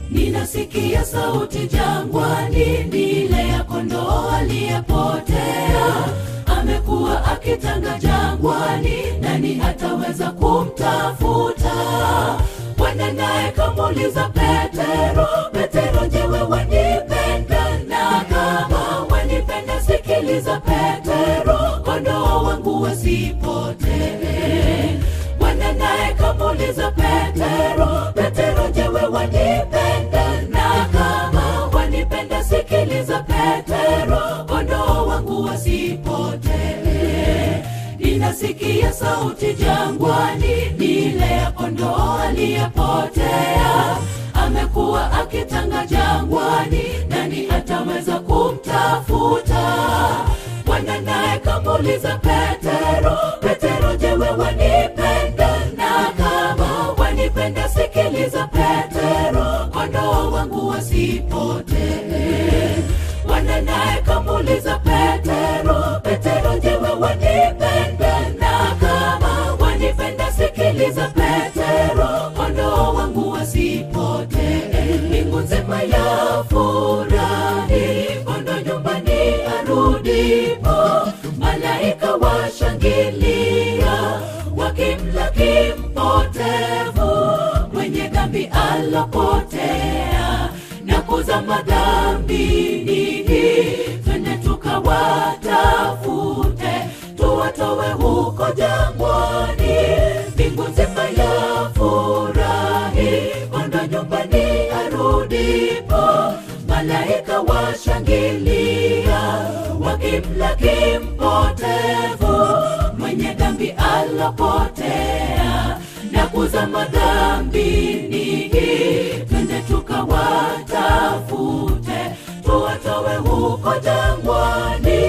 ninasikia sauti jangwani, ni ile ya kondoo aliyepotea. Amekuwa akitanga jangwani, nani ataweza kumtafuta? Bwana naye kamuuliza Petero, Petero, je, wewe wanipenda? Na kama wanipenda, sikiliza Petero, kondoo wangu wasipotee. Bwana naye kamuuliza Petero, Petero, je, wewe wanipenda? Na kama wanipenda, sikiliza Petero, kondoo wangu wasipotee. Ninasikia sauti jangwani, ni ile ya kondoo aliyepotea. Amekuwa akitanga jangwani, nani ataweza kumtafuta? Bwana naye kamuuliza Petero, Petero, je, wewe wanipenda? Na kama wanipenda, sikiliza Petero, kondoo wangu wasipotee. Bwana naye kamuuliza Petero, Petero, je, wewe wanipenda? Na kama wanipenda, sikiliza Petero, kondoo wangu wasipotee. Mbingu nzima ya furahi, kondoo nyumbani arudipo, malaika washangilia, wakimlaki mpotevu, mwenye dhambi alopotea na kuzama dhambini. Twende tukawatafute, tuwatowe huko jangwani. Mbingu nzima ya furahi, kondoo nyumbani arudipo, malaika washangilia, wakimlaki mpotevu, mwenye dhambi alopotea na kuzama dhambini. Twende tukawatafute, tuwatowe huko jangwani.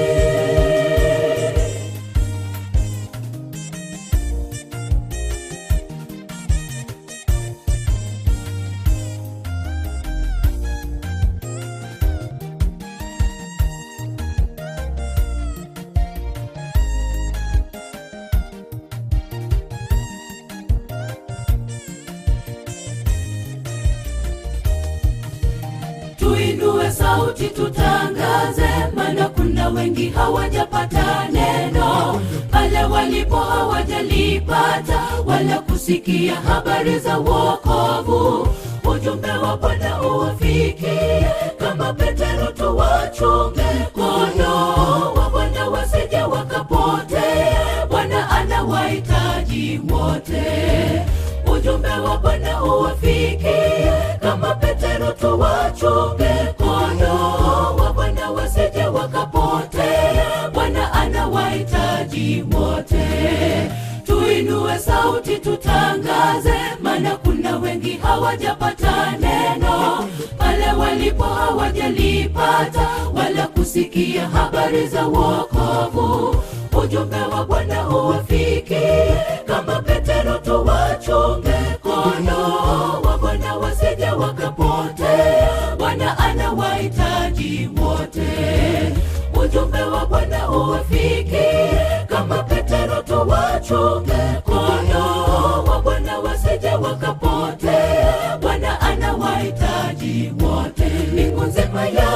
tuinue sauti tutangaze, maana kuna wengi hawajapata neno, pale walipo hawajalipata wala kusikia habari za wokovu. Ujumbe wa Bwana uwafikie, kama Petero tuwachunge kondoo wa Bwana wasije wakapotea. Bwana anawahitaji wote ujumbe wa Bwana uwafikie, kama Petero tuwachunge kondoo wa Bwana wasije wakapotea. Bwana anawahitaji wote, tuinue sauti tutangaze, maana kuna wengi hawajapata neno, pale walipo hawajalipata wala kusikia habari za wokovu. Ujumbe wa Bwana uwafikie, kama Petero tuwachunge kondoo wa Bwana wasije wakapotea. Bwana anawahitaji wote, ujumbe wa Bwana uwafikie, kama Petero tuwachunge kondoo wa Bwana wasije wakapotea. Bwana anawahitaji wote, mbingu nzima ya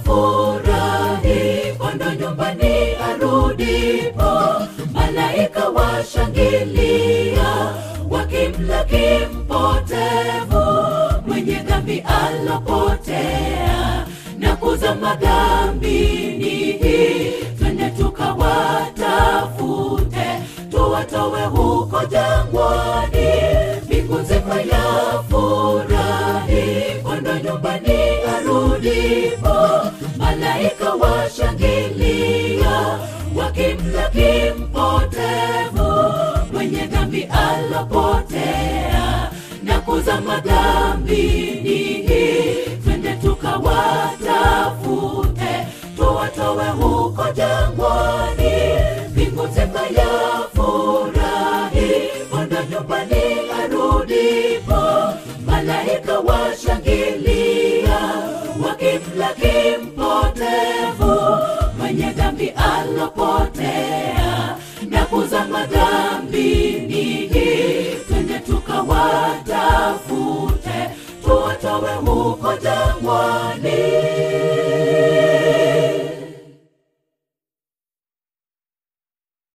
furahi, kondoo nyumbani arudipo, malaika washangilia, wakimlaki mpotevu, mwenye dhambi alopotea na kuzama dhambini. Twende tukawatafute, tuwatowe huko jangwani. Mbingu nzima ya furahi, kondoo nyumbani arudipo, malaika washangilia, wakimlaki mpotevu, mwenye dhambi alopotea na kuzama dhambini. Twende tukawatafute, tuwatowe huko jangwani. Mbingu nzima ya furahi, kondoo nyumbani arudipo, malaika washangilia, wakimlaki mpotevu, mwenye dhambi alopotea na kuzama dhambini. Twende tukawatafute, tuwatowe nawe huko jangwani